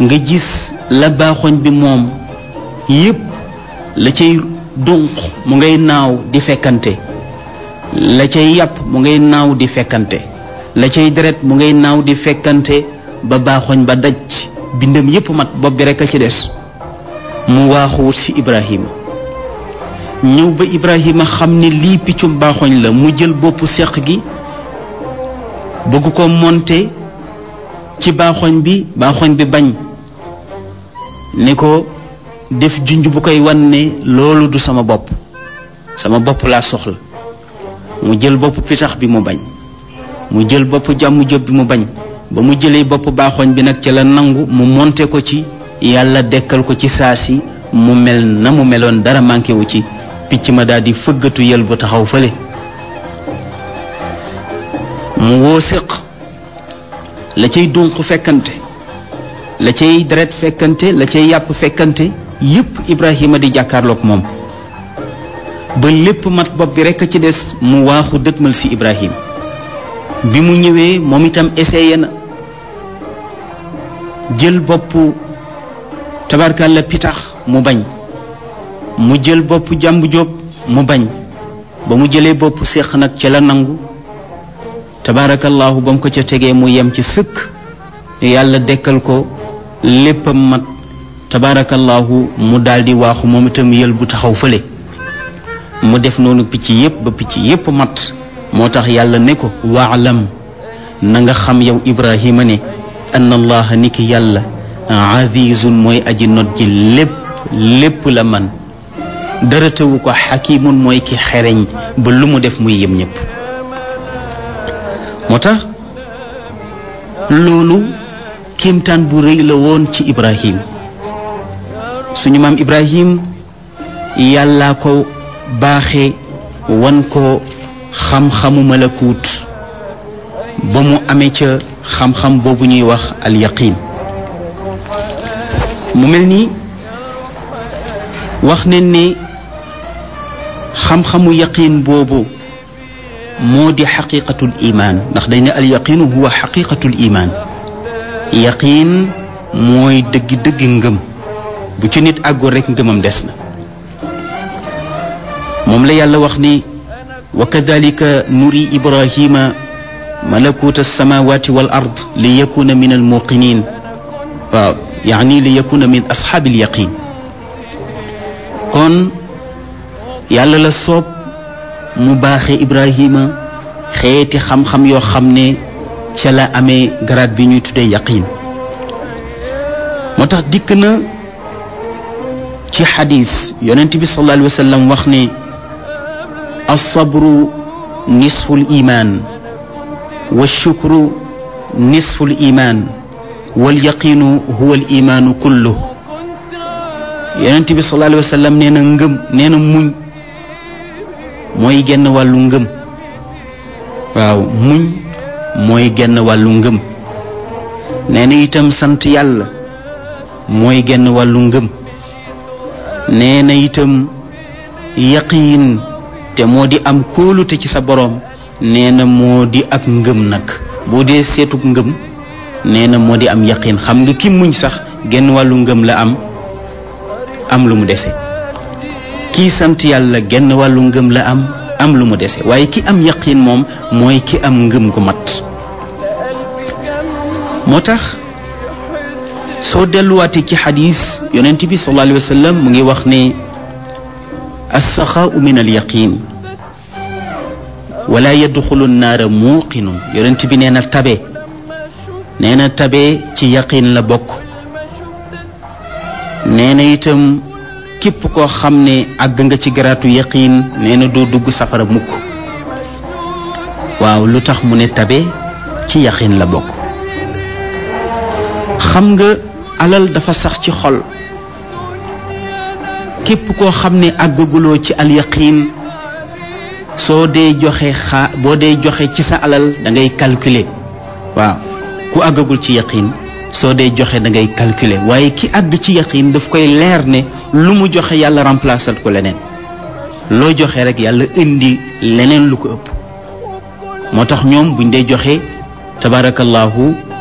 nga gis la baaxoñ bi moom yépp la cay dunq mu ngay naaw di fekkante la cay yàpp mu ngay naaw di fekkante la cay deret mu ngay naaw di fekkante ba baaxoñ ba daj bindam yépp mat bopp bi rekk a ci des mu waaxuwut ci Ibrahima ñëw ba Ibrahima xam ne lii piccum baaxoñ la mu jël boppu seq gi bëgg ko monte ci baaxoñ bi baaxoñ bi bañ ne ko def junj bu koy wan ne loolu du sama bopp sama bopp laa soxla mu jël bopp pitax bi mu bañ mu jël bopp jàmm jóob bi mu bañ ba mu jëlee bopp baaxoñ bi nag ci la nangu mu monte ko ci yàlla dekkal ko ci saa si mu mel na mu meloon dara manqué wu ci picc ma daal di fëggatu yël bu taxaw fële mu woo séq la cay dunq fekkante la cay deret fekkante la cay yàpp fekkante yépp Ibrahima di jàkkaarloog moom ba lépp mat bopp bi rekk a ci des mu waaxu dëtmal ci Ibrahima bi mu ñëwee moom itam essayé na jël bopp tabarkalla pitax mu bañ mu jël bopp jàmbu jóob mu bañ ba mu jëlee bopp séq nag ca la nangu tabaarakallaahu ba mu ko ca tegee mu yem ci sëkk yàlla dekkal ko léppam mat tabaarakallaahu mu daldi waaxu moom itam yël bu taxaw fële mu def noonu picc yépp ba picc yépp mat moo tax yàlla ne ko waalam na nga xam yow ibrahima ne anna allaha ni ki yàlla azizun mooy aji not ji lépp lépp la man dara tëwu ko xakimun mooy ki xereñ ba lu mu def muy yem ñépp moo tax loolu kéemtaan bu rëy la woon ci ibrahim suñu maam ibrahim yàllaa ko baaxe wan ko xam-xamu malakuut ba mu amee ca xam-xam boobu ñuy wax al yaqin mu mel ni wax nañ ne xam-xamu yaqin boobu moo di xaqiqatul imaan ndax dañ ne al yaqinu huwa xaqiqatul imaan yaqin mooy dëggi-dëggi ngëm bu ci nit àggoon rekk ngëmam des na moom la yàlla wax ni wa kadalika nuri ibrahima malakut alsamawati wal ard li yakuna min almuqinin waaw yaani li yakuna min ashaabi alyaqin kon yàlla la soob mu baaxe ibrahima xeeti xam-xam yoo xam ne ca la amee garaat bi ñuy tuddee yaqin moo tax dikk na ci xadis yonent bi sallallahu alayhi wa sallam wax ne alsabru nisfu liman walshukru nisfu liman walyaqinu huwa alimaanu kullu yonent bi sallallahu alayhi wa sallam nee na ngëm nee na muñ mooy genn wàllu ngëm waaw muñ mooy genn wàllu ngëm nee na itam sant yàlla mooy genn wàllu ngëm nee na itam yaqiin te moo di am kóolute ci sa boroom nee na moo di ak ngëm nag boo dee seetug ngëm nee na moo di am yaqiin xam nga ki muñ sax genn wàllu ngëm la am am lu mu dese kii sant yàlla genn wàllu ngëm la am am lu mu dese waaye ki am yaqiin moom mooy ki am ngëm gu mat moo tax soo delluwaatee ci xadis yonent bi sallallahu alayhi wa sallam mu ngi wax ne alsaxaau min alyaqin wala yadxulu naara muuqinun yonent bi nee na tabe nee na tabe ci yaqin la bokk nee na itam képp koo xam ne àgg nga ci garaatu yaqin nee na doo dugg safara mukk waaw lu tax mu ne tabe ci yaqin la bokk xam nga alal dafa sax ci xol képp koo xam ne àggaguloo ci alyaqin soo dee joxe xaa boo dee joxe ci sa alal da ngay calculer waaw ku àggagul ci yaqin soo dee joxe da ngay calculer waaye ki àgg ci yaqin daf koy leer ne lu mu joxe yàlla remplacer ko leneen loo joxe rek yàlla indi leneen lu ko ëpp moo tax ñoom buñ dee joxe tabarakallahu